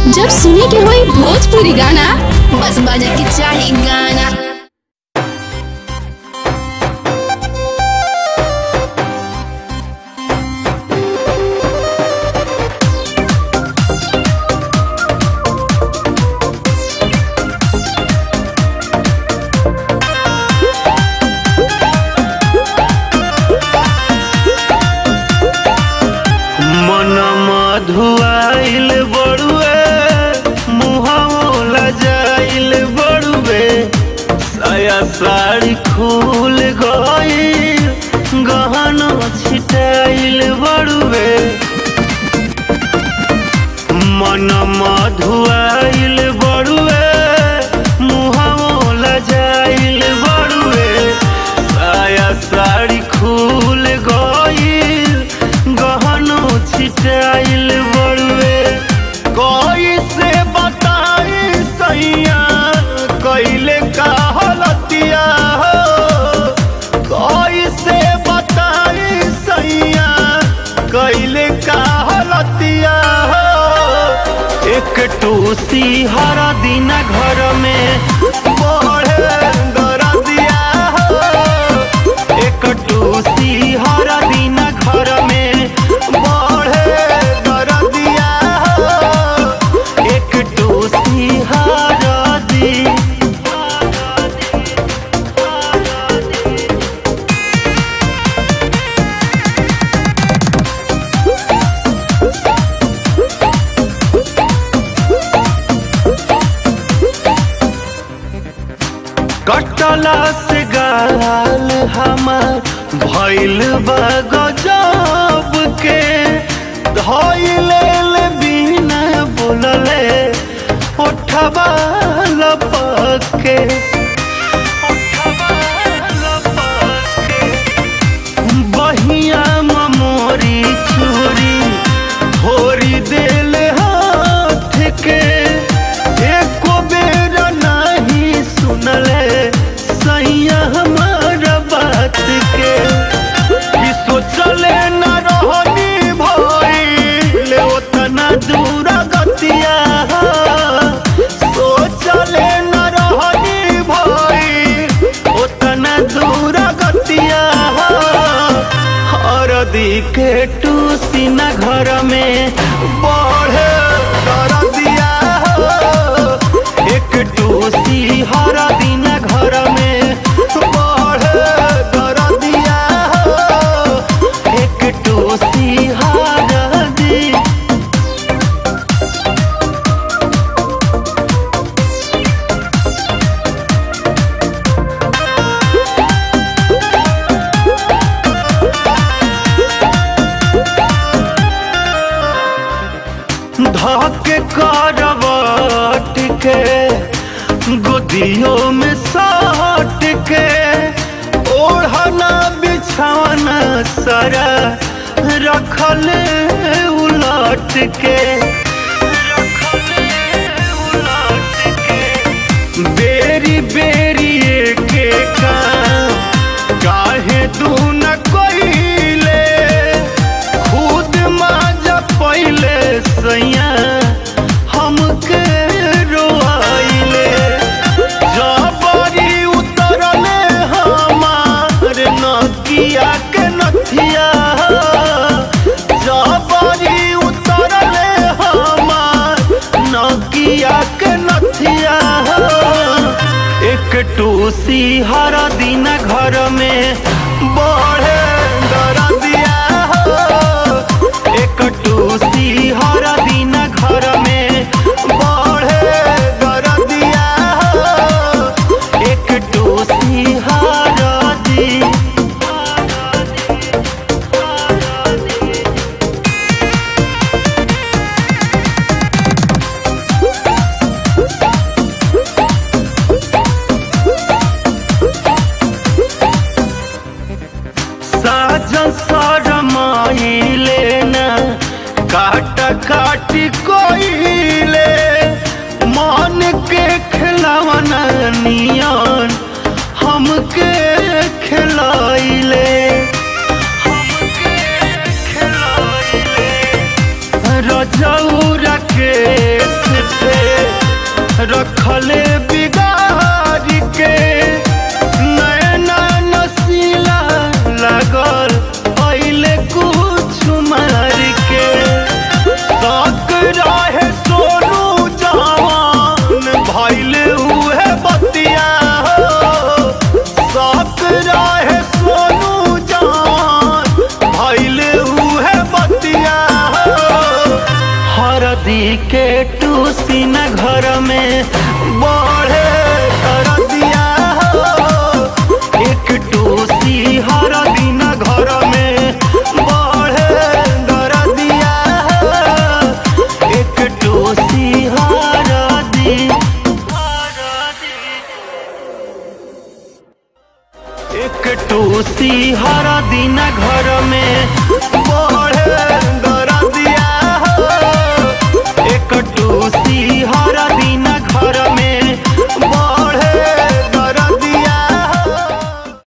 जब सुने के होई भोजपुरी गाना बस बजे के चाही गाना मन मधुआइल बड़ुए मुहावो लजाइल बड़ुए साया साड़ी खुल गइल गहना छिटाइल बड़ुए मन मधुआइल बड़ुए मुहावो लजाइल बड़ुए साया साड़ी खुल गइल गहनो छिटाइल बड़ुए कोई से बताई सैया कैले का हलतिया हो कोई से बताई सैया कैले का हलतिया हो एक टूसी हर दिन घर में बढ़े दरदिया हो एक टूसी हर दिन घर में बढ़े दरदिया हो एक टूसी हर दिन कटला से गाल हमार भइल बा गजब के धइले ले बिना बोलले उठबा लपक के उठबा लपक के बहिया मोरी चूरी भोरी देल हाथ के एको बेर नहीं सुनले सैया हमार बात के कि सोचले न रहनी भइल ओतना दूर गतिया सोचले न रहनी भइल ओतना दूर गतिया हरदी के टूसी न घर में बढ़े दरदिया हो एक टूसी हर दिन घर में बढ़े दरदिया हो एक टूसी हर दिन धके करवट के गोदियों में सट के ओढ़ना बिछाना सारा रखले उलट के रखले उलट के बेरी बेरी के काम काहे तू न कोइले खुद माजा पहिले सैया हमके रोआइले जबरी उतरले हमार नकिया के नथिया जबरी उतरले हमार नकिया के नथिया एक टूसी हर दिन घर में बढ़े दरदिया हो एक टूसी हर दिन घर में बढ़े दरदिया हो एक टूसी हर दिन साजन सरमाइले न काट काटी कोइले मन के खिलावन नियन हमके खिलाइले रजौरा के रखले बिगाड़ के नैना नसीला लागल पहले कुछ मार के तक रहे सोनू जवान भैले हुए बतिया हो तक रहे सोनू जवान भैले हुए बतिया हो हरदी के टूसी न घर में बढ़े